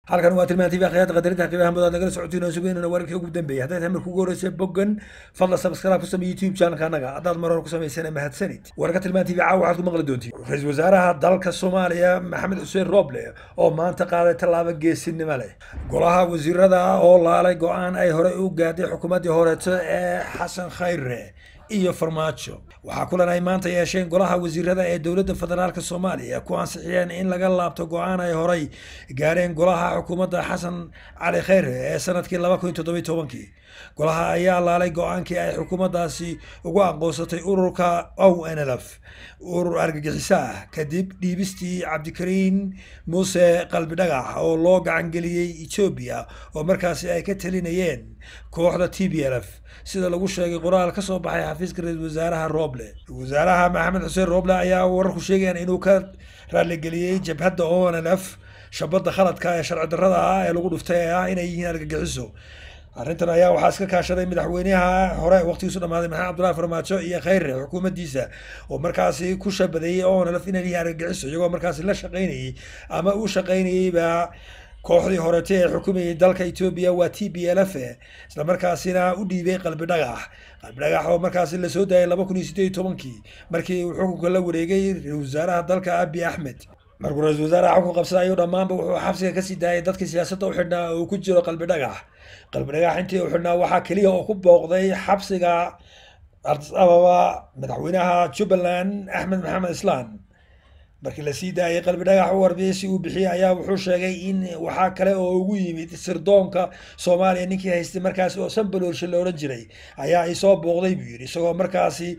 halkan waa tilmaan tv akhyaarta qadarinta qiimaha mudaad nagala socotiin oo sugeynana wararkii ugu dambeeyay haddaad hamar kugu horeysa boggan fadla subscribe ku samey youtube channelka annaga haddaad mar hore ku samaysana mahadsanid wararka tilmaan tv caawa waxaad ku maqli doontiin ra-iisul wasaaraha dalka soomaaliya maxamed xuseen rooble oo maanta qaaday tallaabo geesinimo leh golaha wasiirada oo laalay go-aan ay horey u gaadhay xukuumaddii horeeto ee xasan khayre iyo farmaajo waxaa kulan ay maanta yeesheen golaha wasiirada ee dowladda federaalk soomaaliya ku ansixiyeen in laga laabto go-aan ay horay gaareen golaha xukuumadda xasan cali kheyre ee sanadkii laba kun toddobiy tobankii golaha ayaa laalay go-aankii ay xukuumaddaasi ugu aqoonsatay ururka o n l f urur argagixiso ah kadib dhiibistii cabdikariin muuse qalbi dhagax oo loo gacangeliyey etoobiya oo markaasi ay ka talinayeen kooxda t b l f sida lagu sheegay qoraal ka soo baxay xafiiska ra-isul wasaaraha rooble wasaaraha maxamed xuseen rooble ayaa wararku sheegayaan inuu ka raaligeliyey jabhadda o n l f shabadda khaladka ee sharci darrada ah ee lagu dhuftay ee ah inay yihiin argagixiso arrintan ayaa waxaa iska kaashaday madaxweynaha hore waqtigiisu dhamaaday maxamed cabdullahi farmaajo iyo kheyre xukuumaddiisa oo markaasi ku shabadeeyey o n l f inay yihiin argagixiso iyagoo markaasi la shaqaynayey ama u shaqaynayeyba kooxdii horete ee xukumayay dalka etoobiya waa t b l f isla markaasina u dhiibay qalbi dhagax qalbi dhagax oo markaasi lasoo daayay laba kun iyo sideed iyo tobankii markii uu xukunka la wareegay ra-isul wasaaraha dalka abi axmed markuu ra-isul wasaaraha xukun qabsaday ayuu dhammaanba wuxuu xabsiga kasii daayay dadkii siyaasadda u xidhnaa oo ku jiro qalbi dhagax qalbi dhagax intii u xidhnaa waxaa keliya oo ku booqday xabsiga ardis ababa madaxweynaha jubbaland axmed maxamed islaan markii lasii daayay qalbi dhagax u warbiyeysi uu bixiyey ayaa wuxuu sheegay in waxaa kale oo ugu yimid sirdoonka soomaaliya ninkii haystay markaasi oo sanbaloorshe la odhan jiray ayaa i soo booqday buu yidhi isagoo markaasi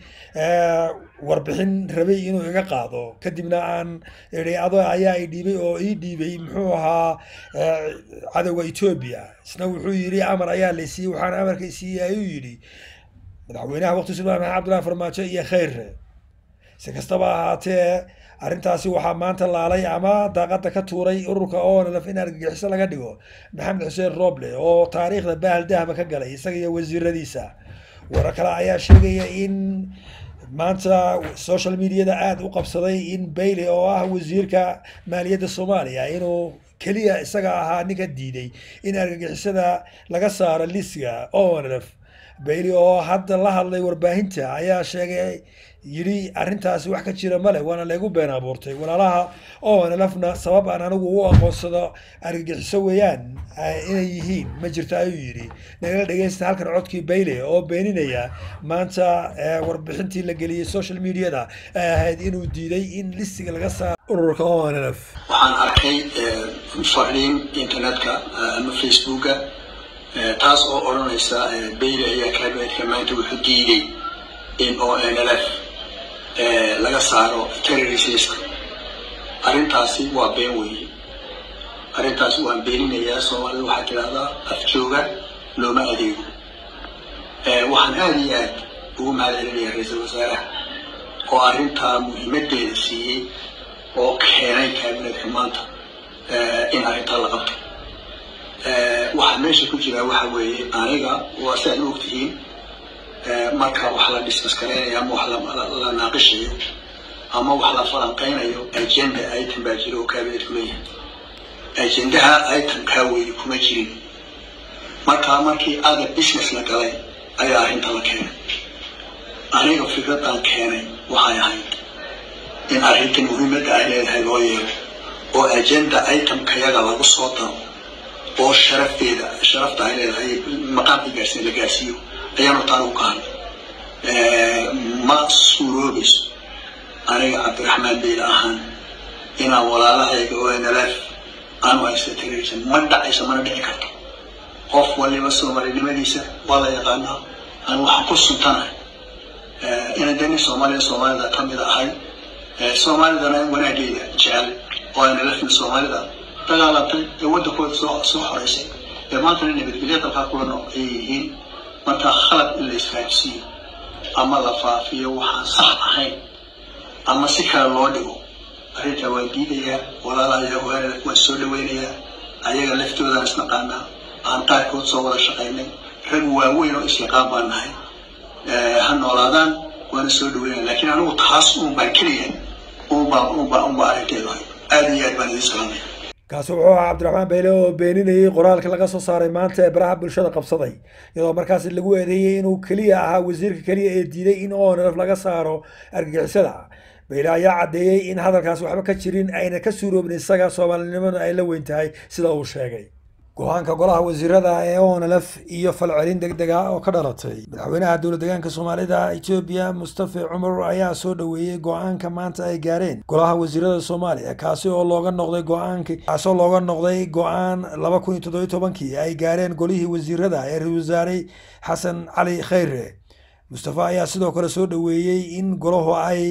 warbixin rabay inuu iga qaado kadibna aan idhi ado ayaa i dhiibay oo ii dhiibay muxuu ahaa cadowga etoobiya isna wuxuu yidhi amar ayaa la siiyey waxaana amarka siiyey ayuu yidhi madaxweynaha waqtigiisu maxamed cabdullahi farmaajo iyo kheyre si kastaba ahaatee arrintaasi waxaa maanta laalay ama daaqada ka tuuray ururka onlf in argagixiso laga dhigo maxamed xuseen rooble oo taariikhda bahal dahaba ka galay isaga iyo wasiiradiisa warar kale ayaa sheegaya in maanta social mediada aada u qabsaday in bailey oo ah wasiirka maaliyadda soomaaliya inuu keliya isaga ahaa ninka diiday in argagixisada laga saaro lisga onlf bailey oo hadda la hadlay warbaahinta ayaa sheegay yidhi arrintaasi wax ka jira male waana laygu been abuurtay walaalaha onlfna sabab aan anigu u aqoonsado argagixiso weeyaan inay yihiin ma jirto ayuu yidhi nagala dhegeysta halkan codkii bayle oo beeninaya maanta warbixintii la geliyey social mediada ay ahayd inuu diiday in listiga laga saaro ururka onlf waxaan arkay fariin internetka ama facebooka taas oo odhanaysa bayle ayaa kaabeedka maanta wuxuu diiday in o n l f laga saaro terroristiska arrintaasi waa been weeye arrintaasi waan beeninayaa soomaalida waxaa tidhahdaa afjooga looma adeego waxaan aada iyo aad ugu mahad celinayaa ra-iisul wasaaraha oo arrintaa muhiimadeeda siiyey oo keenay kaabineedka maanta in arrintaa la qabto waxaa meesha ku jiraa waxa weeye aniga waa si aad u ogtihiin marka wax la dismaskareynayo ama wax la naaqishayo ama wax la falanqeynayo agenda item baa jira oo kaabineedku leeyahay agendaha itemkaa weeye kuma jirin marka markii ada business la galay ayaa arrinta la keenay aniga fikradan keenay waxay ahayd in arrinta muhiimadda ay leedahay loo yeelo oo agenda itemkayaga lagu soo daro oo sharafteeda sharafta ay leedahay maqaamka gaarsiin la gaarsiiyo ayaanu taan u kahan ma suuroobayso aniga cabdiraxmaan beyla ahaan inaan walaalahayga oo nlf aanu haysta terrorism ma dhacayso mana dhici karto qof waliba soomalinimadiisa waa la yaqaanaa aan waxaan ku suntanahay ina deni soomaalida soomaalida ka mid ahay soomaalidana wanaageeda jecel oo nlfna soomaalida dagaalantay ee waddankooda soo soo xoreysay ee maantana nabadgelya dalkaa kula nool ay yihiin marka khalad in la isfahamsiiyo ama la faafiyo waxaan sax ahayn ama si kale loo dhigo arrintaa waan diidayaa walaalaha waan soo dhaweynayaa ayaga laftoodaan isnaqaanaa aan qaarkood soo wada shaqaynay rag waaweyn oo isyaqaan baan nahay ha noolaadaan waana soo dhaweynaya laakiin anigu taas uun baan keliya uunbaa uunbaa uunbaa arrinteedu ahay aada iyo aad baan idin salaamaya kaasi wuxuu ahaa cabdiraxmaan bayle oo beeninayay qoraalka laga soo saaray maanta ee baraha bulshada qabsaday iyadoo markaasi lagu eedeeyey inuu keliya ahaa wasiirka keliya ee diiday in onlf laga saaro argagixisada bayle ayaa caddeeyey in hadalkaas waxba ka jirin ayna ka suuroobin isaga soomaalinimadu ay la weyn tahay sida uu sheegay go-aanka golaha wasiirada ee onlf iyo falcelin deg deg ah oo ka dhalatay madaxweynaha dowla deegaanka soomaalida etoobiya mustafa cumar ayaa soo dhoweeyey go-aanka maanta ay gaareen golaha wasiirada soomaaliya kaasi oo looga noqday go-aanki kaasoo looga noqday go-aan laba kun iyo toddobiyo tobankii ay gaareen golihii wasiirada ee ra-isul wasaare xasan cali khayre mustafa ayaa sidoo kale soo dhoweeyey in golahu ay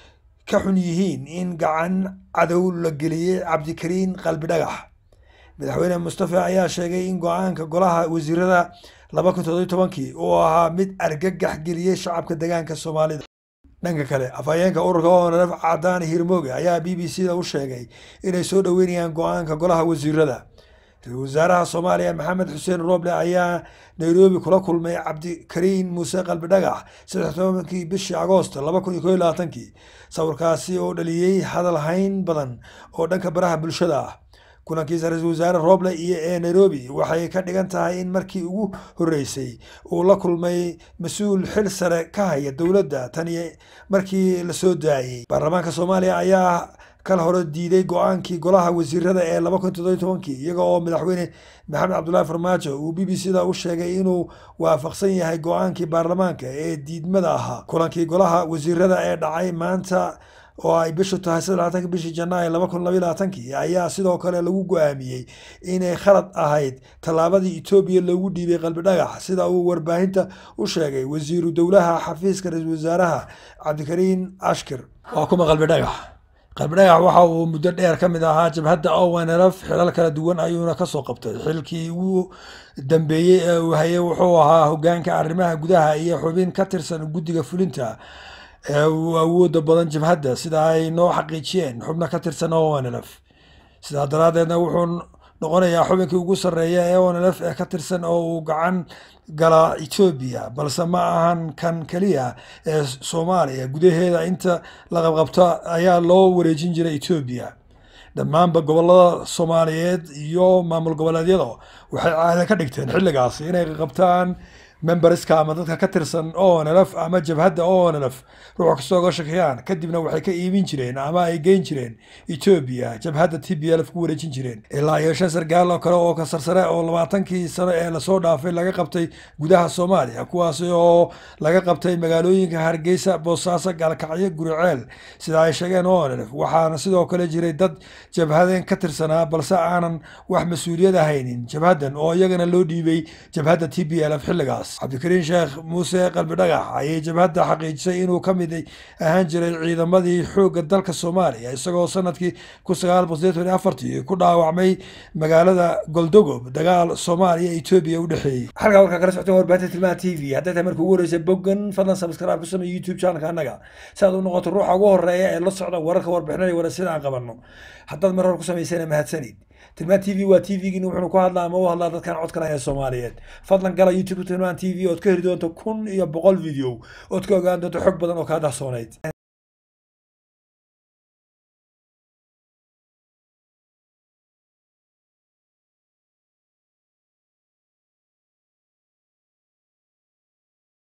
ka xun yihiin in gacan cadow la geliyey cabdikariin qalbi dhagax madaxweyne mustafa ayaa sheegay in go-aanka golaha wasiirada laba kun toddobiyo tobankii uu ahaa mid argagax geliyey shacabka deegaanka soomaalida dhanka kale afhayeenka ururka onlf cadaan hirmooge ayaa b b c da u sheegay inay soo dhoweynayaan go-aanka golaha wasiirada ra-isul wasaaraha soomaaliya maxamed xuseen rooble ayaa nairobi kula kulmay cabdikariin muuse qalbi dhagax saddex tobankii bishii agoost laba kun iyo koo iyo labaatankii sawirkaasi oo dhaliyey hadal hayn badan oo dhanka baraha bulshada ah kulankiisa ra-iisul wasaare rooble iyo ee nairobi waxay ka dhigan tahay in markii ugu horreysay uu la kulmay mas-uul xil sare ka haya dowladda tan iyo markii lasoo daayey baarlamaanka soomaaliya ayaa kal hore diiday go-aankii golaha wasiirada ee laba kun toddobiyo tobankii iyaga oo madaxweyne maxamed cabdullaahi farmaajo uu b b c da u sheegay inuu waafaqsan yahay go-aankii baarlamaanka ee diidmada ahaa kulankii golaha wasiirada ee dhacay maanta oo ay bishu tahay saddex labaatanki bishii janaayo laba kun labaiyo labaatankii ayaa sidoo kale lagu go-aamiyey inay khalad ahayd tallaabadii etoobiya loogu dhiibay qalbi dhagax sida uu warbaahinta u sheegay wasiiru dowlaha xafiiska ra-iisul wasaaraha cabdikariin ashkir waa kuma qalbi dhagax qalbi dhagax waxa uu muddo dheer ka mid ahaa jabhadda ownlf xilal kala duwan ayuuna kasoo qabtay xilkii ugu dambeeyey ee uu hayay wuxuu ahaa hogaanka arrimaha gudaha iyo xubin ka tirsan guddiga fulinta ee uu awooda badan jabhadda sida ay noo xaqiijiyeen xubno ka tirsan onlf sidaa daraaddeedna wuxuu noqonayaa xubinkii ugu sarreeya ee onlf ee ka tirsan oo uu gacan gala etoobiya balse ma ahan kan keliya ee soomaaliya gudaheeda inta la qabqabto ayaa loo wareejin jiray etoobiya dhammaanba gobolada soomaaliyeed iyo maamul goboleedyada waxay caada ka dhigteen xilligaas inay qabtaan memberska ama dadka ka tirsan onlf ama jabhadda onlf ruux kastoo ga shakiyaan kadibna waxay ka iibin jireen ama ay geyn jireen etoobiya jabhadda t b lf ku wareejin jireen ilaa iyo shan sargaal oo kale oo ka sarsare oo labaatankii sano ee lasoo dhaafay laga qabtay gudaha soomaaliya kuwaasi oo laga qabtay magaalooyinka hargeysa boosaaso gaalkacyo guriceel sida ay sheegeen onlf waxaana sidoo kale jiray dad jabhadeen ka tirsanaa balse aanan wax mas-uuliyad ahaynin jabhaddan oo iyagana loo dhiibay jabhadda t b lf xilligaas cabdikariin sheekh muuse qalbi dhagax ayay jabhadda xaqiijisay inuu ka mid ahaan jiray ciidamadii xoogga dalka soomaaliya isagoo sanadkii kun sagaal boqol sideetan iyo afartii ku dhaawacmay magaalada goldogob dagaal soomaaliya etoobiya u dhexeeyey halkaa warkaa kala socoteen warbaahinta tilmaha t v hadday tahay markii ugu horreysay boggan fadlan subscribe ku samey youtube channelka annaga si aad u noqoto ruuxa ugu horreeya ee la socda wararka warbixinada iyo warasida aan qabanno haddaad mar hore ku samaysana mahadsanid tilmaan t v waa t v-gini wuxuuna ku hadlaa ama u hadlaa dadkan codkan ee soomaaliyeed fadlan gala youtube tilmaan t v ood ka heli doonto kun iyo boqol video ood ka ogaan doonto xog badan oo kaa dahsoonayd